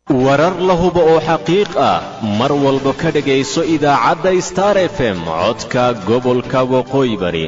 warar la hubo oo xaqiiq ah mar walba ka dhegayso idaacadda star f m codka gobolka waqooyi bari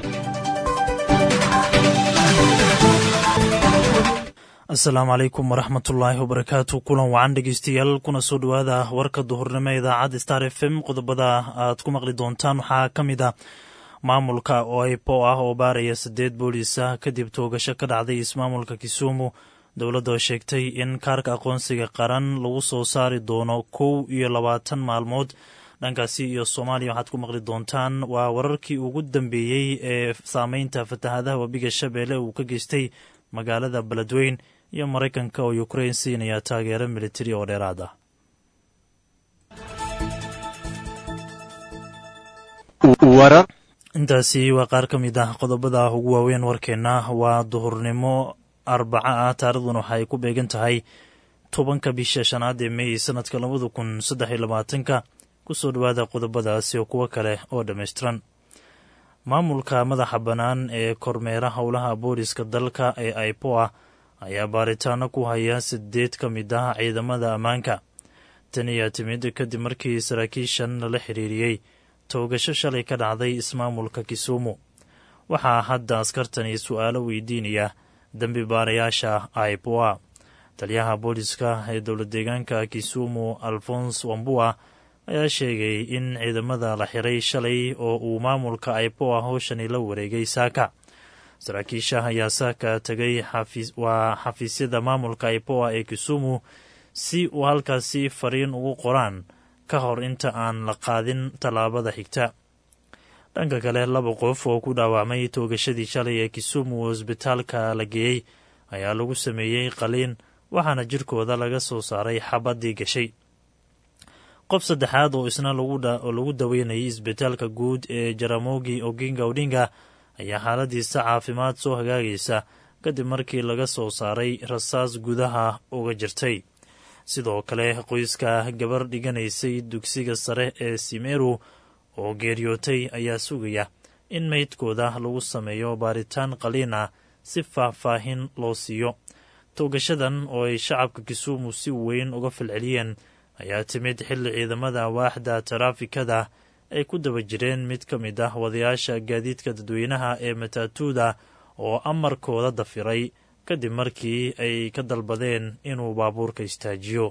asalaamu calaykum waraxmatullaahi wabarakaatu kulan wacan dhegeystayaal kuna soo dhowaada warka duhurnimo ee idaacadda star f m qodobada aad ku maqli doontaan waxaa ka mid ah maamulka oipo ah oo baaraya siddeed booliis ah kadib toogasho ka dhacday ismaamulka kisumu dowladda oo sheegtay in kaarka aqoonsiga qaran lagu soo saari doono kow iyo labaatan maalmood dhankaasi iyo soomaaliya waxaad ku maqli doontaan waa wararkii ugu dambeeyey ee saameynta fatahadaha webiga shabeelle uu ka geystay magaalada beledweyn iyo maraykanka oo ukrain siinaya taageero militari oo dheeraad ah intaasi waa qaar ka mid ah qodobada ugu waaweyn warkeenna waa duhurnimo arbaca ah taarikhdan waxaay ku beegan tahay tobanka bisha shanaad ee mey sanadka labada kun saddex iyo labaatanka kusoo dhowaada qodobadaasi oo kuwo kale oo dhammaystiran maamulka madaxa bannaan ee kormeera howlaha booliska dalka ee aipoa ayaa baaritaano ku haya sideed ka mid ah ciidamada ammaanka tan ayaa timid kadib markii saraakiishan lala xiriiriyey toogasho shalay ka dhacday ismaamulka kisumu waxaa hadda askartani su-aalo weydiinaya dembi baarayaasha aipoa taliyaha booliska ee dowlad deegaanka kisumu alfons wambua ayaa sheegay in ciidamada la xiray shalay oo uu maamulka aipoa howshani la wareegay saaka saraakiisha ayaa saaka tegay waa xafiisyada maamulka aipoa ee kisumu si uu halkaasi fariin ugu qoraan ka hor inta aan la qaadin tallaabada xigta dhanka kale laba qof oo ku dhaawacmay toogashadii shalay ee kisumu hosbitaalka la geeyey ayaa lagu sameeyey qaliin waxaana jirkooda laga soo saaray xabaddii gashay qof saddexaad oo isna lagu daweynayay isbitaalka guud ee jaramogi oginga odinga ayaa xaaladiisa caafimaad soo hagaagaysa kadib markii laga soo saaray rasaas gudaha uga jirtay sidoo kale qoyska gabar dhiganaysay dugsiga sare ee simeru oo geeriyootay ayaa sugaya in meydkooda lagu sameeyo baaritaan qaliin ah si faahfaahin loo siiyo toogashadan oo ay shacabka kisumu si weyn uga falceliyeen ayaa timid xilli ciidamada waaxda taraafikada ay ku daba jireen mid ka mid ah wadayaasha gaadiidka dadweynaha ee mataatuuda oo amarkooda dafiray kadib markii ay ka dalbadeen inuu baabuurka istaajiyo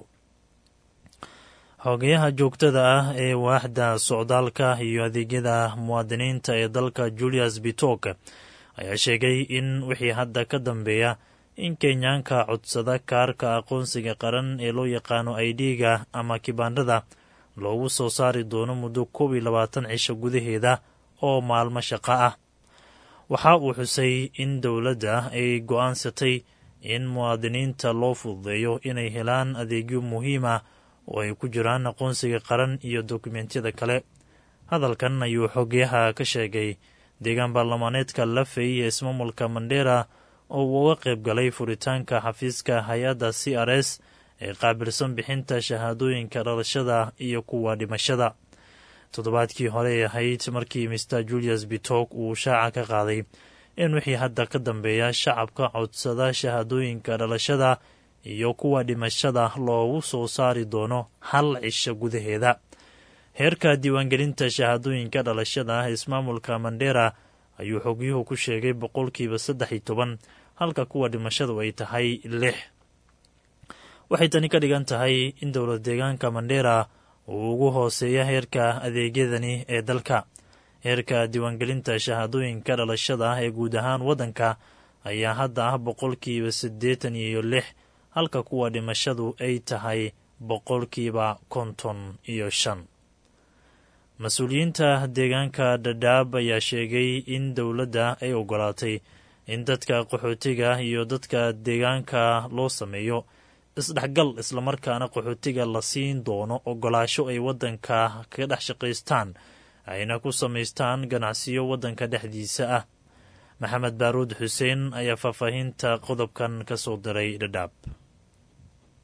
xogeyaha joogtada ah ee waaxda socdaalka iyo adeegyada muwaadiniinta ee dalka julius bitok ayaa sheegay in wixii hadda ka dambeeya in kenyaanka codsada kaarka aqoonsiga qaran ee loo yaqaano aidhiga ama kibaandhada loogu soo saari doono muddo koob iyo labaatan cisho gudaheeda oo maalmo shaqo ah waxa uu xusay in dowladda ay go'aansatay in muwaadiniinta loo fududeeyo inay helaan adeegyo muhiim ah oo ay ku jiraan aqoonsiga qaran iyo dokumentiyada kale hadalkan ayuu xogyaha ka sheegay deegaan baarlamaaneedka lafey ee ismaamulka mandera oo uu uga qayb galay furitaanka xafiiska hay-adda c r s ee qaabilsan bixinta shahaadooyinka dhalashada iyo kuwa dhimashada toddobaadkii hore ay ahayd markii mister julius bitok uu shaaca ka qaaday in wixii hadda ka dambeeya shacabka codsada shahaadooyinka dhalashada iyo kuwa dhimashada loogu soo saari doono hal cisho gudaheeda heerka diiwaangelinta shahaadooyinka dhalashada ah ismaamulka mandera ayuu xogyuhu ku sheegay boqolkiiba saddex iyo toban halka kuwa dhimashadu ay tahay lix waxay tani ka dhigan tahay in dowlad deegaanka mandera uu ugu hooseeya heerka adeegyadani ee dalka heerka diiwaangelinta shahaadooyinka dhalashada ah ee guud ahaan waddanka ayaa hadda ah boqolkiiba siddeetan iyo lix halka kuwa dhimashadu ay tahay boqolkiiba konton iyo shan mas-uuliyiinta deegaanka dhadhaab ayaa sheegay in dowladda ay ogolaatay in dadka qaxootiga iyo dadka deegaanka loo sameeyo isdhexgal islamarkaana qaxootiga la siin doono ogolaasho ay waddanka kaga dhex shaqaystaan ayna ku samaystaan ganacsiyo waddanka dhexdiisa ah maxamed baaruud xuseen ayaa faahfaahinta qodobkan ka soo diray dhadhaab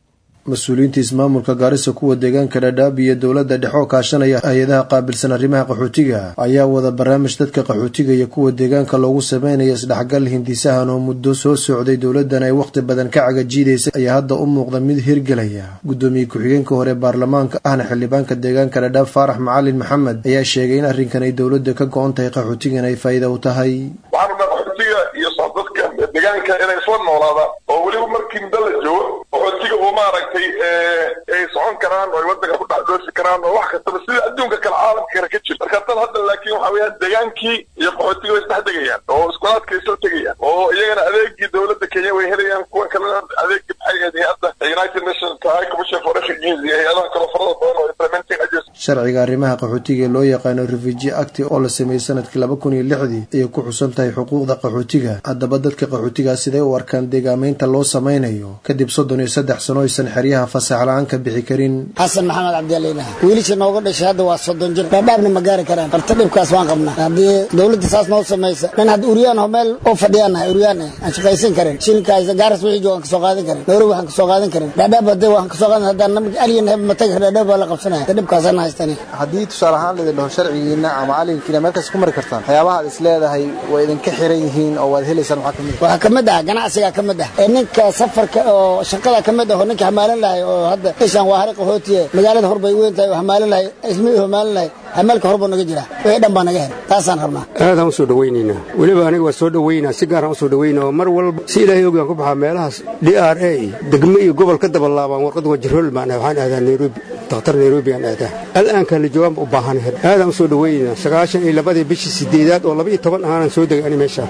mas-uuliyiinta ismaamulka gaarisa kuwa deegaanka dhadhaab iyo dowladda dhexe oo kaashanaya hay-adaha qaabilsan arrimaha qaxootiga ayaa wada barnaamij dadka qaxootiga iyo kuwa deegaanka loogu sameynaya isdhexgal hindisahan oo muddo soo socday dowladdan ay wakhti badan ka cagajiidaysay ayaa hadda u muuqda mid hirgelaya guddoomiye ku-xigeenka hore baarlamaanka ahna xildhibaanka deegaanka dhadhaab faarax macalin maxamed ayaa sheegay in arrinkan ay dowladda ka go-on tahay qaxootigan ay faa'iida u tahay qaxootiga iyo dadka deegaanka inay isla noolaadaan oo weliba markii muddo la joogo qaxootiga uu maaragtay ay socon karaan oo ay waddanka ku dhex doofi karaan oo wax kastaba sida adduunka kale caalamka kale ka jiro marka tan hadda laakiin waxa weeyaan deegaankii iyo qaxootiga way isdhex degayaan oo iskulaadka isla tegayaan oo iyagana adeegii dowladda kenya way helayaan kuwa kalena adeegii maxay ahayd hay-adda united nations high commission for refugees iyo hay-adaha kale farada badan oo implementing agency sharciga arrimaha qaxootiga ee loo yaqaano refugee act oo la sameeyey sanadkii laba kun iyo lixdii ayay ku xusan tahay xuquuqda qaxootiga haddaba dadka qaxootigaa siday u arkaan deegaamaynta loo samaynayo kadib soddon iyo saddex sano aysan xeryaha fasax la-aan ka bixi karin xasan maxamed cabdialiina wiilisha nooga dhashay hadda waa soddon jir dhaadhaabna ma gaari karaan barta dhibkaas waan qabnaa haddii dowladda saas noo samaysa nin hadda uryaan ho meel oo fadhiyaanahay uryaan aan shaqaysan karin shilinkaas gaaras wixii joogaan kasoo qaadan karin nairobi waxaan kasoo qaadan karin dhaadhaab hadda waxaan kasoo qaadan haddaan namig alyan heb matagi kar dhaadhaab waa la qabsanaya hadda dhibkaasaan haystani haddii tusaale ahaan laydin dhaho sharcigiina ama calinkiina meelkaas ku mari kartaan waxyaabaha ad is leedahay waa idinka xiran yihiin oo waad helaysaan maxaa kamid waxaa ka mid ah ganacsiga ka mid ah ee ninka safarka oo shaqada ka mid ah oo ninka hamaalan lahay oo hadda ishaan waa hari qaxootiye magaalada horbay weyn tahay oo hamaalan lahay ismihii hamaalan lahay hamaalka horbuu naga jira wixii dhan baa naga hel taasaan rabnaa aadaan usoo dhawaynaynaa weliba aniga waa soo dhawaynaa si gaaraan usoo dhawaynaa oo mar walba si ilaahay ogaan ku baxaa meelahaas d r a degmo iyo gobol ka daba laabaan warqad wajirool baan ah waxaan aadaa nairobi dakhtar nairobi aan aadaa al'aankaan la joogaan u baahanahay aadaan usoo dhawaynaa sagaashan iyo labadii bishii sideedaad oo laba iyo toban ahaanan soo degay ani meeshaan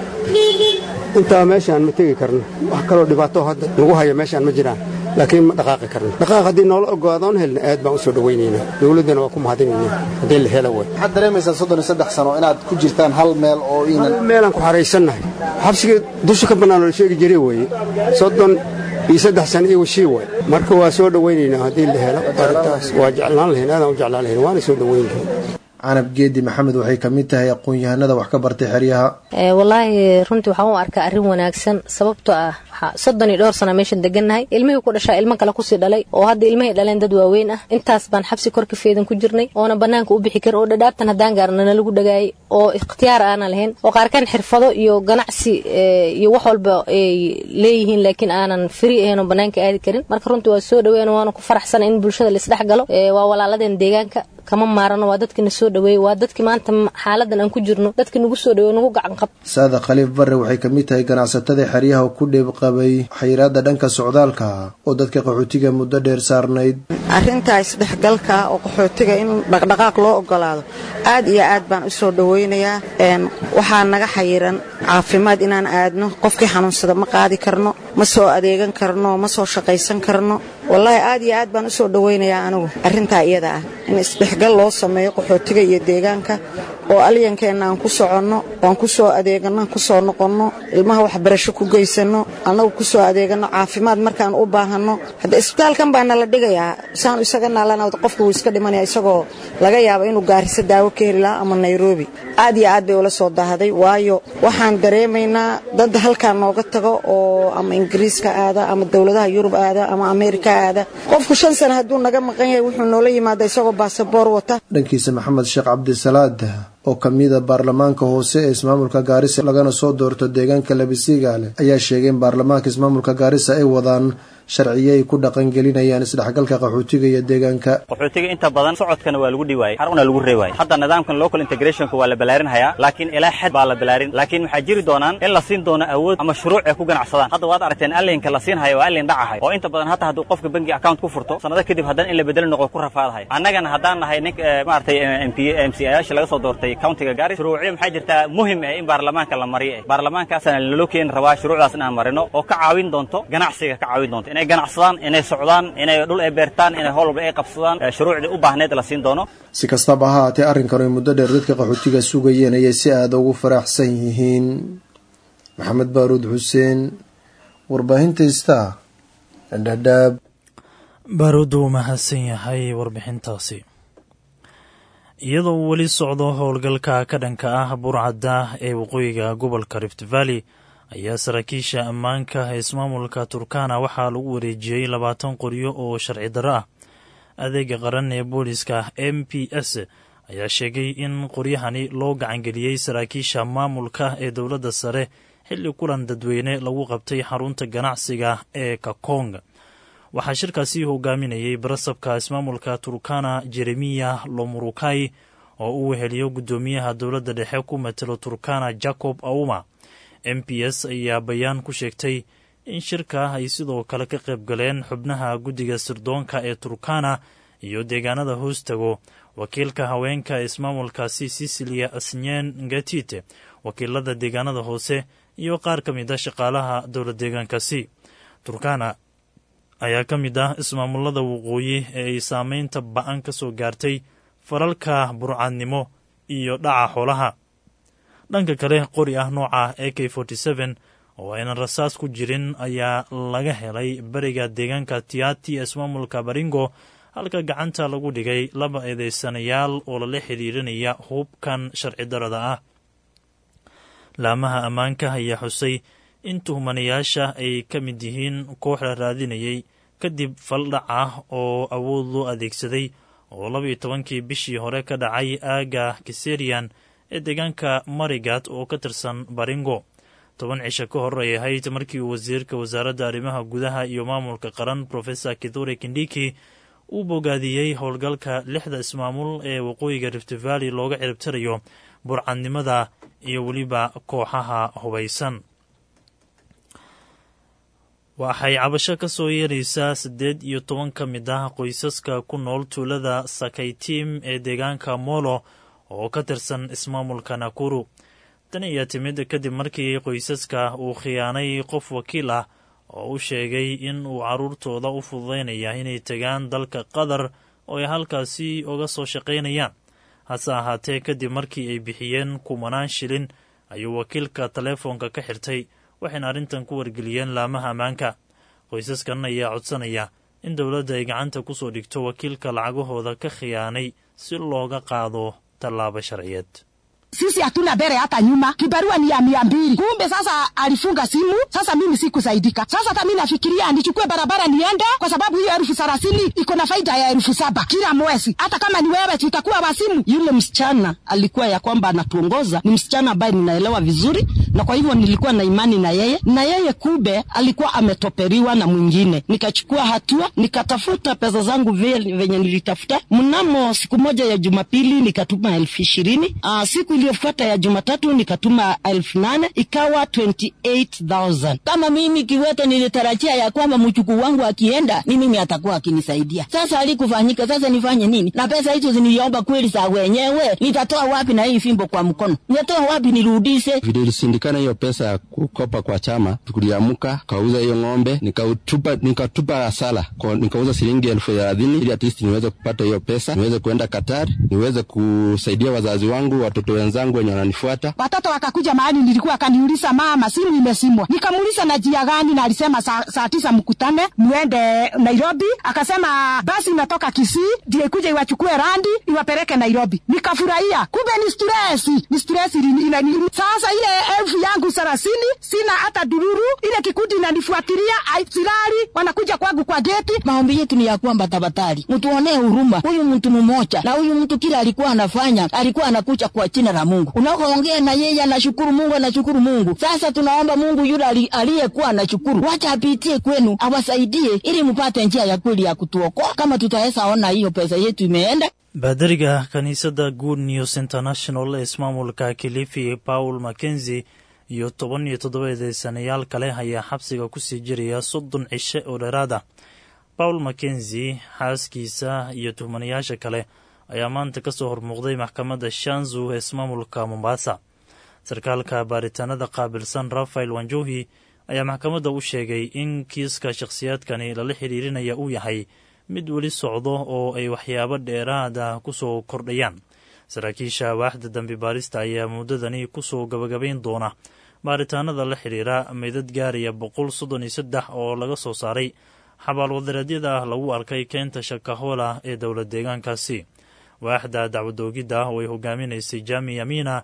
intaa meeshaan ma tegi karno wax kaloo dhibaato hadda nagu haya meeshaan ma jiraan laakiin ma dhaqaaqi karno dhaqaaq haddii noola ogaadoon helna aad baan u soo dhawaynaynaa dowladdana waa ku mahadinaynaa haddii la helo way waxaad dareemaysaa soddon iyo saddex sano inaad ku jirtaan hal meel oo iinan hal meelaan ku xaraysannahay xabsiga dusha ka bannaan oo la sheegi jiray weeye soddon iyo saddex sano iyo washii way marka waa soo dhawaynaynaa haddii la helo arrintaas waa jeclaan lahayn aadaan u jeclaan lahayn waana soo dhawaynlahayn canab geedi maxamed waxay ka mid tahay aqoon-yahanada wax ka bartay xeryaha wallaahi runtii waxaan u arkaa arrin wanaagsan sababtoo ah soddon iyo dhowr sana meeshan degannahay ilmihii ku dhashaa ilmo kale kusii dhalay oo hadda ilmahay dhaleen dad waaweyn ah intaas baan xabsi korka feedan ku jirnay oona bannaanka u bixi karin oo dhadhaabtan haddaan gaarna nalagu dhagaayay oo ikhtiyaar aanan lahayn oo qaarkaan xirfado iyo ganacsi iyo wax walba ay leeyihiin laakiin aanan firi ahayn oo bannaanka aadi karin marka runtii waa soo dhaweyn waana ku faraxsana in bulshada laisdhex galo waa walaaladeen deegaanka kama maarano waa dadkina soo dhaweeyey waa dadkii maanta xaaladan aan ku jirno dadkii nagu soo dhaweey nagu gacan qab saada khaliif barre waxay ka mid tahay ganacsatada xeryaha ku dheeb qabay xayiraadda dhanka socdaalka oo dadka qaxootiga muddo dheer saarnayd arrintaa isdhexgalka oo qaxootiga in dhaqdhaqaaq loo ogolaado aad iyo aad baan u soo dhawaynayaa waxaa naga xayiran caafimaad inaan aadno qofkii xanuunsada ma qaadi karno ma soo adeegan karno ma soo shaqaysan karno wallaahi aad iyo aad baan u soo dhawaynayaa anigu arrintaa iyada ah in isdhexgal loo sameeyo qaxootiga iyo deegaanka oo alyankeenna aan ku soconno aan ku soo adeeganno aan ku soo noqonno ilmaha waxbarasho ku geysanno annagu ku soo adeeganno caafimaad markaan u baahanno hadda isbitaalkan baa nala dhigayaa saanu isaga naalana qofka wuu iska dhimanaya isagoo laga yaabo inuu gaariso daawo ka heli lahaa ama nairobi aad iyo aad bay ula soo daahday waayo waxaan dareemaynaa dad halkaa nooga tago oo ama ingiriiska aada ama dowladaha yurub aada ama ameerika aada qofku shan sana hadduu naga maqan yahay wuxuu noola yimaada isagoo baasaboor wata dhankiisa maxamed sheekh cabdisalaad oo ka mida baarlamaanka hoose ee ismaamulka gaarisa lagana soo doorto deegaanka labisigaale ayaa sheegay in baarlamaanka ismaamulka gaarisa ay wadaan sharciyo ay ku dhaqangelinayaan isdhexgalka qaxootiga iyo deegaanka qaxootiga inta badan socodkana waa lagu dhiwaayay xaruna lagu reewaayay hadda nidaamkan local integrationka waa la balaarinhayaa laakiin ilaa xad baa la balaarin laakiin waxaa jiri doonaan in la siin doono awood ama shuruuc ay ku ganacsadaan hadda waad aragteen allinka la siinhayo waa allin dhacahay oo inta badan hata hadduu qofka bangi account ku furto sanado kadib haddana in la bedeli noqo ku rafaadahay annagana haddaan nahay nin maaragtay m c ayaasha laga soo doortay countiga gaari shuruucyo maxaa jirtaa muhim ah in baarlamaanka la mariyo eh baarlamaankaasana naloo keeni rabaa shuruucdaas inaan marino oo ka caawin doonto ganacsiga ka caawin doonto inay ganacsadaan inay socdaan inay dhul ay beertaan inay howl walba ay qabsadaan shuruucdii u baahneed la siin doono si kastaba ha haatee arrinkan ay muddo dheer dadka qaxootiga sugayeen ayay si aada ugu faraxsan yihiin maxamed baaruud xuseen warbaahinta ista dhadhaab baaruud uu mahadsan yahay warbixintaasi iyadoo uu weli socdo howlgalka ka dhanka ah burcadda ee waqooyiga gobolka rift valley ayaa saraakiisha ammaanka ee ismaamulka turkana waxaa lagu wareejiyey labaatan qoryo oo sharci darro ah adeega qaran ee booliska m p s ayaa sheegay in qoryahani loo gacangeliyey saraakiisha maamulka ee dowladda sare xilli kulan dadweyne lagu qabtay xarunta ganacsiga ee kakong waxaa shirkaasi hogaaminayay barasabka ismaamulka turkana jeremiya lomurukai oo uu weheliyo guddoomiyaha dowladda dhexe ku matelo turkana jacob auma m p s ayaa bayaan ku sheegtay in shirka ay sidoo kale ka qayb galeen xubnaha guddiga sirdoonka ee turkana iyo deegaanada hoostago wakiilka haweenka ee ismaamulkaasi sicilia asnyen ngatite wakiilada deegaanada hoose iyo qaar ka mid a shaqaalaha dowla deegaankaasi turkana ayaa ka mid ah ismaamulada waqooyi ee ay saameynta ba-an ka soo gaartay falalka burcadnimo iyo dhaca xoolaha dhanka kale qori ah nooca a k oo aynan rasaas ku jirin ayaa laga helay beriga deegaanka tiati ee ismaamulka baringo halka gacanta lagu dhigay laba eedeysanayaal oo lala xiriirinaya hubkan sharci darada ah laamaha ammaanka ayaa xusay in tuhmanayaasha ay ka mid yihiin koox la raadinayay kadib faldhac ah oo awood loo adeegsaday oo labaiyo tobankii bishii hore ka dhacay aaga kiserian ee deegaanka marigat oo ka tirsan baringo toban cisho ka hor ay ahayd markii uu wasiirka wasaaradda arrimaha gudaha iyo maamulka qaran profesor kithure kindiki uu bogaadiyey howlgalka lixda ismaamul ee waqooyiga rift valley looga ciribtirayo burcadnimada iyo weliba kooxaha hubaysan waxay cabasho ka soo yeeraysaa siddeed iyo toban ka mid ah qoysaska ku nool tuulada sakaytiim ee deegaanka molo oo ka tirsan ismaamulka nakuru tan ayaa timid kadib markii qoysaska uu khiyaanay qof wakiil ah oo u sheegay in uu carruurtooda u fududaynaya inay tegaan dalka qatar oo ay halkaasi uga soo shaqaynayaan hase ahaatee kadib markii ay bixiyeen kumanaan shilin ayuu wakiilka taleefoonka ka xirtay waxayna arrintan ku wargeliyeen laamaha ammaanka qoysaskan ayaa codsanaya in dowladda ay gacanta ku soo dhigto wakiilka lacagahooda ka khiyaanay si looga qaado tallaabo sharciyeed sisi hatuna mbele hata nyuma, kibarua ni ya mia mbili. Kumbe sasa alifunga simu, sasa mimi sikusaidika. Sasa hata mi nafikiria nichukue barabara niende, kwa sababu hiyo elfu thelathini iko na faida ya elfu saba kila mwezi. Hata kama ni wewe tutakuwa wasimu. Yule msichana alikuwa ya kwamba anatuongoza ni msichana ambaye ninaelewa vizuri, na kwa hivyo nilikuwa na imani na yeye, na yeye kube alikuwa ametoperiwa na mwingine. Nikachukua hatua, nikatafuta pesa zangu venye nilitafuta. Mnamo siku moja ya Jumapili nikatuma elfu ishirini. Aa, siku iliyofuata ya Jumatatu nikatuma elfu nane ikawa 28,000. Kama mimi Kiwete nilitarajia ya kwamba mchukuu wangu akienda ni mimi atakuwa akinisaidia. Sasa alikufanyika, sasa nifanye nini? Na pesa hizo ziniomba kweli za wenyewe, nitatoa wapi na hii fimbo kwa mkono? Nitatoa wapi nirudishe? Vile ilisindikana hiyo pesa ya kukopa kwa chama, tuliamuka kauza hiyo ng'ombe, nikatupa nikatupa hasara, nikauza shilingi elfu thelathini ili at least niweze kupata hiyo pesa, niweze kuenda Qatar, niweze kusaidia wazazi wangu, watoto wenzangu wenye wananifuata. Watoto wakakuja mahali nilikuwa, akaniuliza mama, simu imesimwa. Nikamuuliza na jia gani, na alisema saa, saa tisa mkutane muende Nairobi. Akasema basi inatoka Kisii ndio ikuja iwachukue randi iwapeleke Nairobi. Nikafurahia, kumbe ni stresi, ni stresi ina, sasa ile elfu yangu thelathini sina hata dururu, ile kikundi inanifuatilia silali, wanakuja kwangu kwa geti. Maombi yetu ni ya kwamba tafadhali mtuonee huruma, huyu mtu mmoja na huyu mtu kila alikuwa anafanya alikuwa anakuja kwa jina la Mungu. Unakoongea na yeye anashukuru Mungu, anashukuru Mungu. Sasa tunaomba Mungu yule aliyekuwa anashukuru, wacha apitie kwenu, awasaidie ili mpate njia ya kweli ya kutuokoa, kama tutaweza ona hiyo pesa yetu imeenda. baadariga kiniisadda good news international ee ismaamulka kilifi paul mackenzi iyo toban iyo toddoba eedeysanayaal kale ayaa xabsiga kusii jiraya soddon cishe oo dheeraada paul mackenzi xaaskiisa iyo tuhmanayaasha kale ayaa maanta ka soo hormuuqday maxkamadda shanzu ee ismaamulka mombasa sarkaalka baaritaanada qaabilsan rafael wanjohi ayaa maxkamadda u sheegay in kiiska shakhsiyaadkani lala xiriirinaya uu yahay mid weli socdo oo ay waxyaabo dheeraada ku soo kordhayaan saraakiisha waaxda dambi baarista ayaa muddadani ku soo gabagabayn doona baaritaanada la xidhiira meydad gaaraya boqol soddon iyo saddex oo laga soo saaray xabaalwadareedyada lagu arkay keenta shakahola ee dowla deegaankaasi waaxda dacwadoogidda oo ay hogaaminaysay jami amina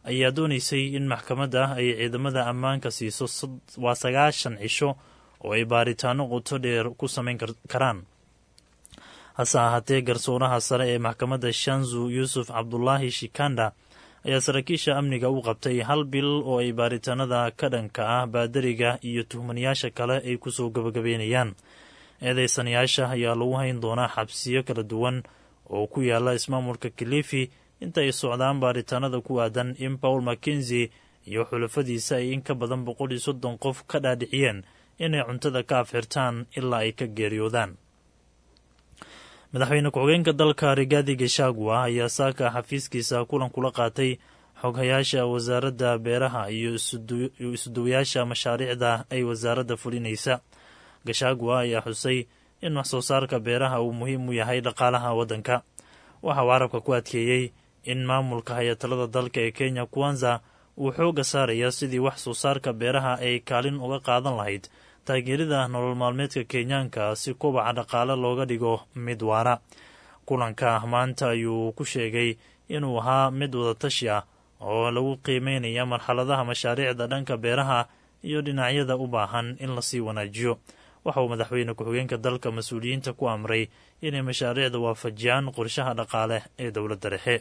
ayaa doonaysay in maxkamadda ay ciidamada ammaanka siiso waa sagaashan cisho oo ay baaritaano qoto dheer ku samayn karaan hase ahaatee garsooraha sare ee maxkamadda shanzu yuusuf cabdulaahi shikanda ayaa saraakiisha amniga u qabtay hal bil oo ay baaritaanada ka dhanka ah baadariga iyo tuhmanayaasha kale ay kusoo gabagabeynayaan eedeysanayaasha ayaa lagu hayn doonaa xabsiyo kala duwan oo ku yaala ismaamulka kilifi inta ay socdaan baaritaanada ku aadan in paul mackenzi iyo xulafadiisa ay in ka badan boqol iyo soddon qof ka dhaadhiciyeen inay cuntada ka afxirtaan ilaa ay ka geeriyoodaan madaxweyne ku-xigeenka dalka rigaadi gashagwa ayaa saaka xafiiskiisa kulan kula qaatay xoghayaasha wasaaradda beeraha iyo isuduwayaasha mashaariicda ay wasaaradda fulinaysa gashagwa ayaa xusay in wax soo saarka beeraha uu muhiim u yahay dhaqaalaha waddanka waxa uu carabka ku adkeeyey in maamulka hayatalada dalka ee kenya kwanza uu xoogga saaraya sidii wax soo saarka beeraha ay kaalin uga qaadan lahayd taageerida nolol maalmeedka kenyaanka si kobaca dhaqaale looga dhigo mid waara kulanka maanta ayuu ku sheegay inuu ahaa mid wadatashi ah oo lagu qiimeynaya marxaladaha mashaariicda dhanka beeraha iyo dhinacyada u baahan in lasii wanaajiyo waxa uu madaxweyne ku-xigeenka dalka mas-uuliyiinta ku amray inay mashaariicda waafajiyaan qorshaha dhaqaale ee dowladda dhexe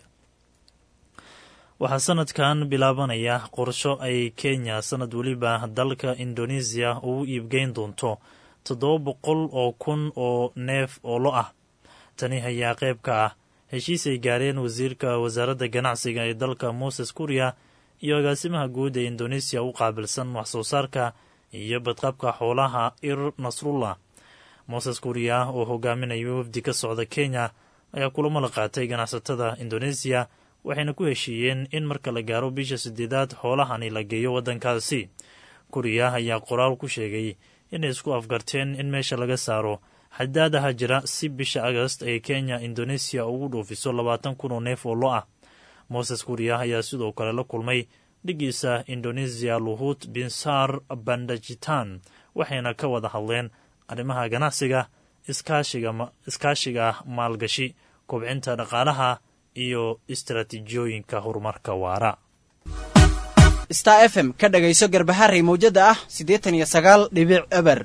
waxaa sanadkan bilaabanaya qorsho ay kenya sanad weliba dalka indoneesiya ugu iibgeyn doonto toddoba boqol oo kun oo neef oo lo ah tani ayaa qayb ka ah heshiis ay gaareen wasiirka wasaaradda ganacsiga ee dalka moses kuriya iyo agaasimaha guud ee indoneesiya u qaabilsan wax soo saarka iyo badqabka xoolaha ir nasrullah moses kuriya oo hogaaminaya wafdi ka socda kenya ayaa kulamo la qaatay ganacsatada indoneesiya waxayna ku heshiiyeen in marka la gaaro bisha sideedaad xoolahani la geeyo waddankaasi kuriya ayaa qoraal ku sheegay inay isku afgarteen in meesha laga saaro xadaadaha jira si bisha agast ay kenya indoneesiya ugu dhoofiso labaatan kun oo neef oo lo ah moses kuriya ayaa sidoo kale la kulmay dhigiisa indoneesiya luhut binsar bandajitan waxayna ka wada hadleen arrimaha ganacsiga iskaashiga maalgashi kobcinta dhaqaalaha iyo istaraatiijiyooyinka horumarka waara star f m ka dhagayso garbaharey mawjada ah siddeetan iyo sagaal dhibic eber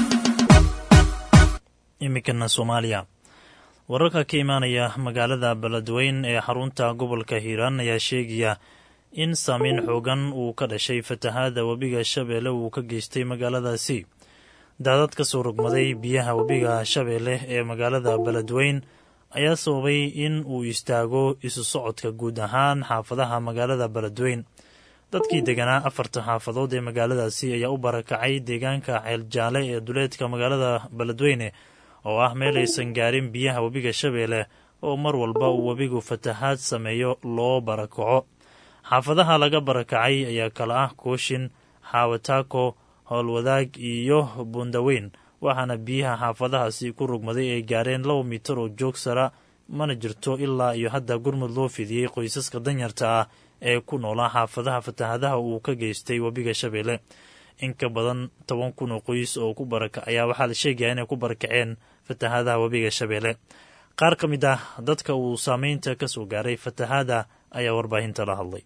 iminkana soomaaliya wararka ka imaanaya magaalada beledweyn ee xarunta gobolka hiiraan ayaa sheegaya in saameyn xoogan uu ka dhashay fatahaada webiga shabeelle uu ka geystay magaaladaasi daadad ka soo rogmaday biyaha webiga shabeelle ee magaalada beledweyn ayaa sababay in uu istaago isu socodka guud ahaan xaafadaha magaalada beledweyn dadkii deganaa afarta xaafadood ee magaaladaasi ayaa u barakacay deegaanka ceeljaale ee duleedka magaalada beledweyne oo ah meel aysan gaarin biyaha webiga shabeelle oo mar walba uu webigu fatahaad sameeyo loo barakaco xaafadaha laga barakacay ayaa kala ah kooshin xaawataako howlwadaag iyo bundaweyn waxaana biyaha xaafadahaasi ku rugmaday ay gaareen laba mitir oo joog sara mana jirto ilaa iyo hadda gurmud loo fidiyey qoysaska danyarta ah ee ku noolaa xaafadaha fatahaadaha uu ka geystay webiga shabeelle in ka badan toban kun oo qoys oo ku baraka ayaa waxaa la sheegaya inay ku barakaceen fatahaadaha webiga shabeelle qaar ka mid ah dadka uu saameynta ka soo gaaray fatahaada ayaa warbaahinta la hadlay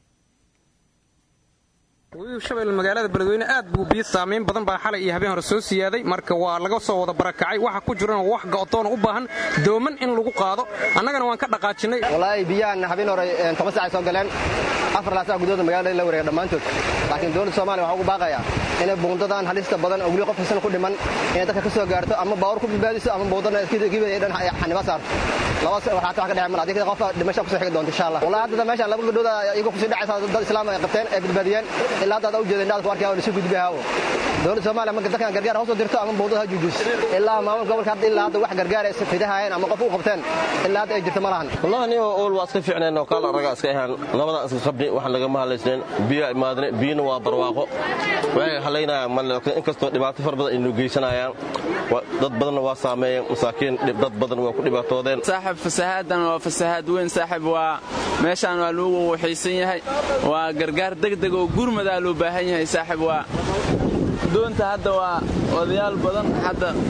webiga shabeelle magaalada beledweyne aad buu biyo saamayn badan baa xalay iyo habeen hore soo siyaaday marka waa laga soo wada barakacay waxa ku jirana wax go'doona u baahan dooman in lagu qaado annagana waan ka dhaqaajinnay walaahi biyahan habeen hore toban saacay soo galeen afar laasac gudooda magaalada la wareega dhammaantood laakiin dowladda soomaaliya waxaa ugu baaqayaa inay buundadan halista badan oo weli qof kasan ku dhiman inay dadka ka soo gaarto ama baawar ku badbaadiso ama buundana gibay dhan xaniba saarto laba waxaata wax ka dhece mal adii qof dhimasho kusoo xigi doonto insha allah walaa hadda meeshaan laba gabdhooda iyagu kusii dhacaysa dad islaam ay qabteen ay badbaadiyeen ilaa hadda u jeeda indhaad ku arkaya oo lasu gudbay haawo dowladda soomaaliya marka dadkan gargaar hoos u dirto ama buundada ha juujus ilaa maamul gobolka hadda ilaa hadda wax gargaar ay fidahayeen ama qof u qabteen ilaa hadda ay jirto ma lahan wallahi nin ool waa iska fiicneen oo kaala raga iska ahaan labadan iska qabni waxaan lagama hadlaysneen biyo imaadne biyina waa barwaaqo waxay halaynayaan mal inkastoo dhibaato far badan aynu geysanayaan dad badanna waa saameeyeen masaakiin dad badan waa ku dhibaatoodeen saaxib fasahaadan waa fasahaad weyn saaxib waa meeshaan waa lagu waxaysan yahay waa gargaar degdeg oo gurmadaa loo baahan yahay saaxib waa doonta hadda waa odayaal badan hadda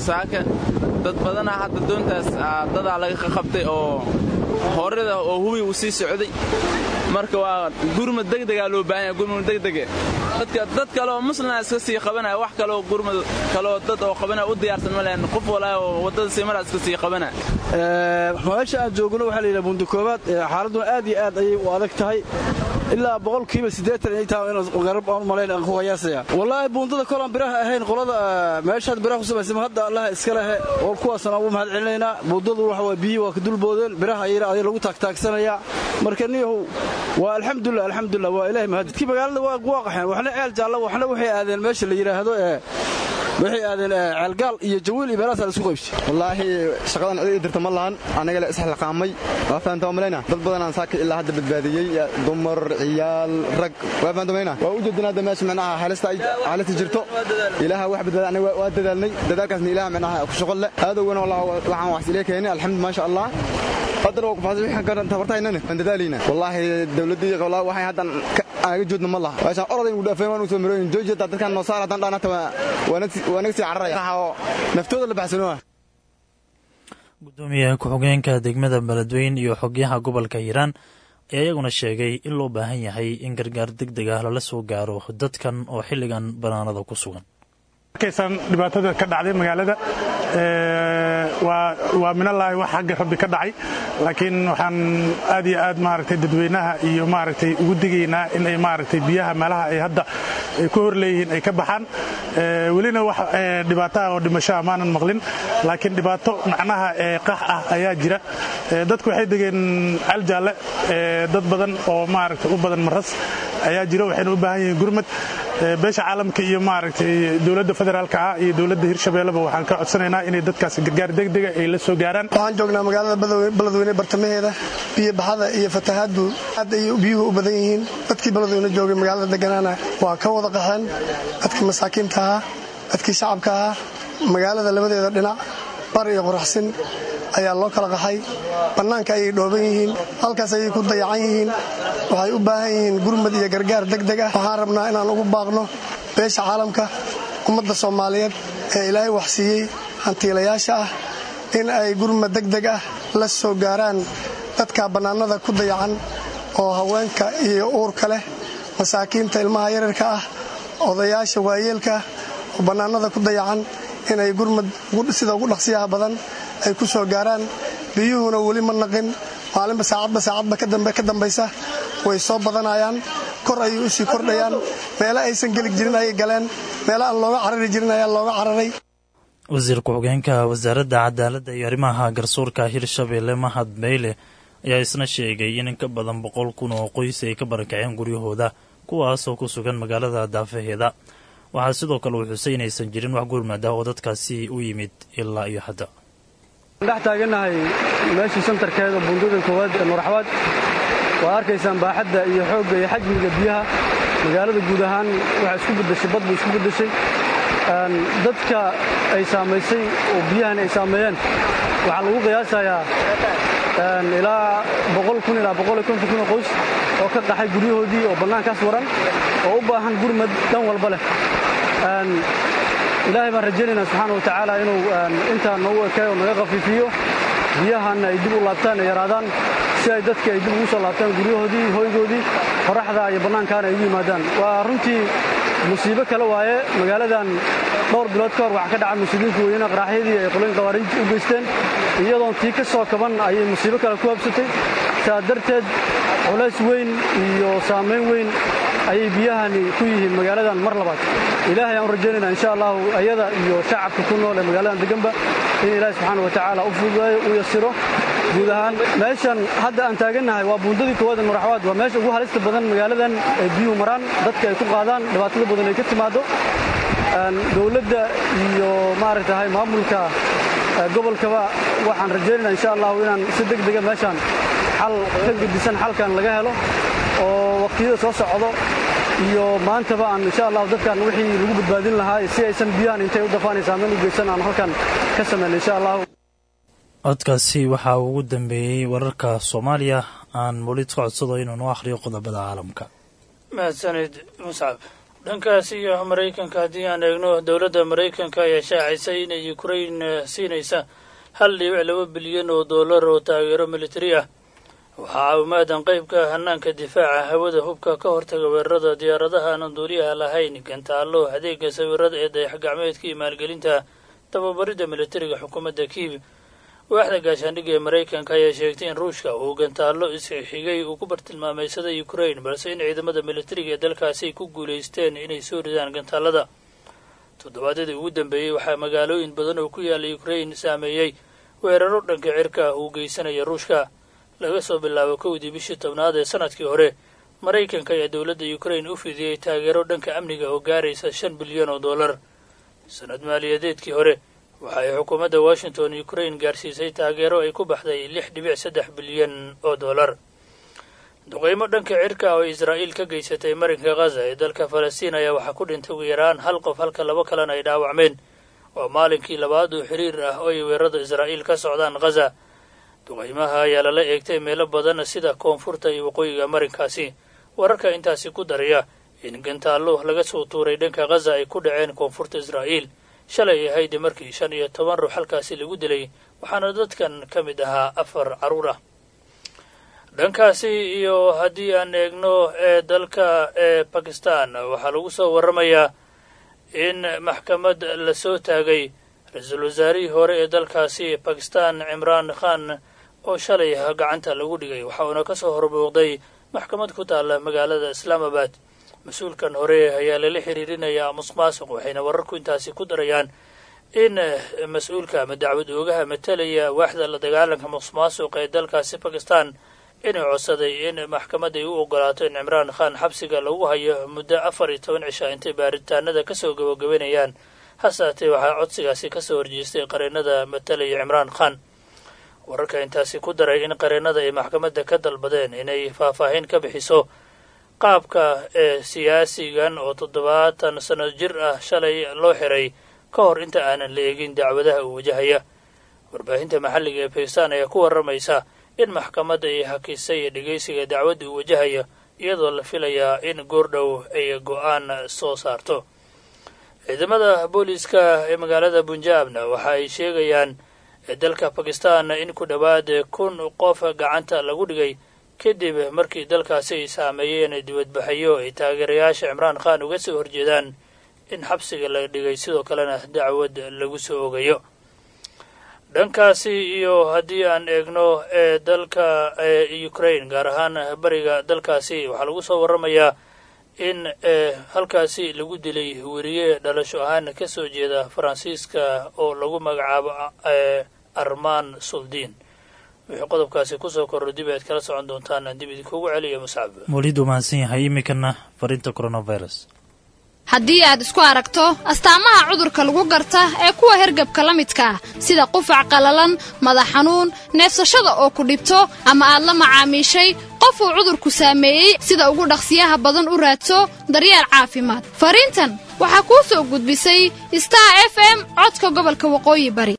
saaka dad badanaa hadda doontaas dadaa laga qaqabtay oo horada oo hubi uu sii socday marka waa gurmad degdegaa loo baahan yahay gurmad degdege dadka dad kale oo muslima iska sii qabanaya wax kaleoo gurmad kaleoo dad oo qabanaya u diyaarsan ma lehen qof walaa oo waddada sii maraa iska sii qabanaya meesha aan joogno waxaa la yidhaha buundi koobaad xaaladuna aad iyo aad ayay u adag tahay ilaa boqolkiiba siddeetan inay tahay inaan garab aan malayn aan ku qiyaasaya wallaahi buundada kolaan biraha ahayn qolada meeshaad biraha ku samaysay hadda allaha iska lehe oo kuwaasna ugu mahad celinaynaa buundadu waxa waa biyihii waa ka dulboodeen biraha ayana aday lagu taagtaagsanayaa marka niyahow waa alxamdulilah alxamdulilah waa ilahay mahad dadkii magaalada waa qaxeen waxna ceel jaalla waxna waxay aadeen meesha la yidhaahdo ee waxay aadeen ceelgaal iyo jawiil iyo meelahaasaa la isku qaybsay wallaahi shaqadan cid ii dirta ma lahan anaga le isxilqaamay waa fahamta waa malayna dad badanaan saaka ilaa hadda badbaadiyey dumar ciyaal rag waa fahamta malayna waa u jeedin hadda meesha micnaha xaalista ay xaalista jirto ilaaha wax badbaada anaga waa dadaalnay dadaalkaasna ilaaha micnaha ku shaqo leh aadowgana waxaan wax ilee keenay alxamdu maasha allah haddana waa kufaasay waxaan ka tabartaynana waan dadaalayna wallaahi dawladdii wallaahi waxay haddan anaga joodna ma laha meeshaan orada inuu dhaafeen waan u soo marooyin jooji hataa dadkaan noo saar haddaan dhaan hata waa naga sii cararaya oo naftooda la baxsanoa gudoomiyaha ku-xigeenka degmada beledweyn iyo xogyaha gobolka hiiraan ayaa iyaguna sheegay in loo baahan yahay in gargaar deg deg ah lala soo gaaro dadkan oo xilligan banaanada ku sugan markaysaan dhibaatada ka dhacday magaalada waa minalaahi wax xagga rabbi ka dhacay laakiin waxaan aad iyo aad maaragtay dadweynaha iyo maaragtay ugu digaynaa in ay maaragtay biyaha meelaha ay hadda ay ku hor leeyihiin ay ka baxaan welina wax dhibaataha oo dhimasho amaanan maqlin laakiin dhibaato macnaha qax ah ayaa jira dadku waxay degeen caljaalle dad badan oo maaragtay u badan maras ayaa jira waxayna u baahan yihiin gurmad beesha caalamka iyo maaragtay dowladda federaalka ah iyo dowladda hirshabeelleba waxaan ka codsanaynaa inay dadkaasi gargaar degdega ay la soo gaaraan waxaan joognaa magaalada beledweyne bartamaheeda biyo baxada iyo fatahaaddu aad ayay biyuhu u badan yihiin dadkii beledweyne joogay magaalada deganaana waa ka wada qaxeen dadkii masaakiinta ahaa dadkii shacabka ahaa magaalada labadeeda dhinac bar iyo qoraxsin ayaa loo kala qaxay bannaanka ayay dhooban yihiin halkaas ayay ku dayacan yihiin waxay u baahan yihiin gurmad iyo gargaar degdeg ah waxaan rabnaa inaan ugu baaqno beesha caalamka ummadda soomaaliyeed ee ilaahay waxsiiyey hantiilayaasha ah in ay gurmad degdeg ah la soo gaaraan dadka bannaanada ku dayacan oo haweenka iyo uurka leh masaakiinta ilmaha yararka ah odayaasha waayeelka oo bannaanada ku dayacan inay gurmad sida ugu dhaqsiyaha badan ay ku soo gaaraan biyuhuna weli ma naqin maalinba saacadba saacadba ka dambaysa way soo badanayaan kor ayay u sii kordhayaan meelo aysan geli jirin ayay galeen meelo aan looga carari jirin ayaa looga cararay wasiir ku-xigeenka wasaaradda cadaaladda iyo arrimaha garsoorka hirshabeelle mahad beyle ayaa isna sheegay in in ka badan boqol kun oo qoys ay ka barakaceen guryahooda kuwaasoo ku sugan magaalada daafaheeda waxaa sidoo kale uu xusay inaysan jirin wax gurmad ah oo dadkaasi u yimid ilaa iyo hadda dhex taagannahay meeshii santarkeeda buundada koowaad ee nuuraxwaad waa arkaysaan baaxadda iyo xoogga iyo xajmiga biyaha magaalada guud ahaan waxaa isku beddeshay bad bay isku beddeshay dadka ay saamaysay oo biyahan ay saameeyeen waxaa lagu qiyaasayaa ilaa boqol kun ilaa boqol iyo konton kun oo qoys oo ka qaxay guryahoodii oo bannaankaas waran oo u baahan gurmad dhan walba leh ilaahay baan rajaynaynaa subxaana wa tacaala inuu intaa noogu ekeeyo oo naga khafiifiyo biyahanna ay dib u laabtaan ay yaraadaan si ay dadka ay dib ugu soo laabtaan guryahoodii hoygoodii qoraxda iyo bannaankaana ay ugu yimaadaan waa runtii musiibo kale waaye magaaladan dhowr bilood ka hor waxaa ka dhaca musiibiinka weyne qaraaxyadii ay qoloyin qawaariijta u geysteen iyadoon tii ka soo kaban ayay musiibo kale ku habsatay saa darteed culays weyn iyo saamayn weyn ayay biyahani ku yihiin magaaladan mar labaad ilaahay aan u rajaynayna insha allahu ayada iyo shacabka ku nool ee magaaladan deganba in ilaahay subxaana wa tacaala u fududeeyo u yasiro guud ahaan meeshan hadda aan taagannahay waa buundadii koowaad ee muraxwaad waa meesha ugu halista badan magaaladan ay biyuhu maraan dadka ay ku qaadaan dhibaatada badan ay ka timaado dowladda iyo maaragtahay maamulka gobolkaba waxaan rajaynayna insha allahu inaan si deg dega meeshaan xal ka gedisan xalkan laga helo oo waqtiyada soo socdo iyo maantaba aan insha allahu dadkan wixii lagu badbaadin lahaa si aysan biyahan intay u dafaan saamayn u geysan aan halkan ka samayna insha allahu codkaasi waxaa ugu dambeeyey wararka soomaaliya aan molid ka codsado inuu noo akhriyo qodobada caalamka mahadsanid muscab dhankaasi iyo maraykanka haddii aan eegno dowladda maraykanka ayaa shaacisay inay ukrain siinaysa hal dhibic laba bilyan oo dollar oo taageero militari ah waxaa caawimaadan qaybka hanaanka difaaca hawada hubka ka hortaga weerarada diyaaradaha aanan duuliyaha lahayn gantaallo adeega sawirada ee dayax gacmeedka iyo maalgelinta tababaridda militariga xukuumadda kiiv waaxda gaashaandhigga ee maraykanka ayaa sheegtay in ruushka uu gantaallo isxigay uu ku bartilmaameysaday ukrain balse in ciidamada militariga ee dalkaasi ay ku guulaysteen inay soo ridaan gantaallada toddobaadyadii ugu dambeeyey waxaa magaalooyin badan oo ku yaala ukrain saameeyey weeraro dhanka cirka ah uu geysanaya ruushka laga soo bilaabo kowdii bishii tobnaad ee sanadkii hore maraykanka ayaa dowladda ukrain u fidiyey taageero dhanka amniga oo gaaraysa shan bilyan oo dollar sanad maaliyadeedkii hore waxa ay xukuumadda washington ukrain gaarsiisay taageero ay ku baxday lix dhibic saddex bilyan oo dollar duqeymo dhanka cirka oo israa'iil ka geysatay marinka khaza ee dalka falastiin ayaa waxaa ku dhintay ugu yaraan hal qof halka laba kalena ay dhaawacmeen waa maalinkii labaad oo xiriir ah oo ay weerarada israa'iil ka socdaan khaza duqeymaha ayaa lala eegtay meelo badan sida koonfurta iyo waqooyiga marinkaasi wararka intaasi ku daraya in gantaallo laga soo tuuray dhanka khaza ay ku dhaceen koonfurta israa'iil shalay ahayd markii shan iyo toban ruux halkaasi lagu dilay waxaana dadkan ka mid ahaa afar carruur ah dhankaasi iyo haddii aan eegno ee dalka ee bakistan waxaa lagu soo warramayaa in maxkamad la soo taagay ra-iisul wasaarihii hore ee dalkaasi bakistan cimraan khan oo shalay gacanta lagu dhigay waxa uuna ka soo horbuuqday maxkamad ku taalla magaalada islaamabad mas-uulkan hore ayaa lala xiriirinayaa musuqmaasuq waxayna wararku intaasi ku darayaan in mas-uulka ama dacwad oogaha matalaya waaxda la dagaalanka musuqmaasuq ee dalkaasi bakistan inuu codsaday in maxkamadda ay u ogolaato in cimraan khan xabsiga lagu hayo muddo afar iyo toban cisha intay baaritaanada kasoo gabagabanayaan hasaatee waxaa codsigaasi kasoo horjeestay qareennada matalaya cimraan khan wararka intaasi ku daray in qareennada ay maxkamadda ka dalbadeen inay faahfaahin ka bixiso qaabka ee siyaasigan oo toddobaatan sano jir ah shalay loo xiray ka hor inta aanan la eegin dacwadaha uu wajahaya warbaahinta maxalliga ee bakistan ayaa ku warramaysa in maxkamadda ay hakisay dhegeysiga dacwadda uu wajahaya iyadoo la filayaa in goordhow ay go-aan soo saarto ciidamada booliiska ee magaalada bunjaabna waxa ay sheegayaan dalka bakistan in ku dhowaad kun qof gacanta lagu dhigay kadib markii dalkaasi ay saameeyeen dibadbaxayo ay taageerayaasha cimraan khan uga soo horjeedaan in xabsiga la dhigay sidoo kalena dacwad lagu soo ogayo dhankaasi iyo haddii aan eegno ee dalka ukrain gaar ahaan bariga dalkaasi waxaa lagu soo warramayaa in halkaasi lagu dilay weriye dhalasho ahaan ka soo jeeda faransiiska oo lagu magacaabo armaan suldiin wixii qodobkaasi kusoo korro dib aad kala socon doontaan dib idinkugu celiyo muscab welidu mahadsan yahay iminkana fariinta coronavirus haddii aad isku aragto astaamaha cudurka lagu garta ee kuwa hergabka la midka ah sida qufac qallalan madax xanuun neefsashada oo ku dhibto ama aad la macaamiishay qof uu cudurku saameeyey sida ugu dhaqsiyaha badan u raadso daryeel caafimaad fariintan waxaa kuu soo gudbisay star f m codka gobolka waqooyi bari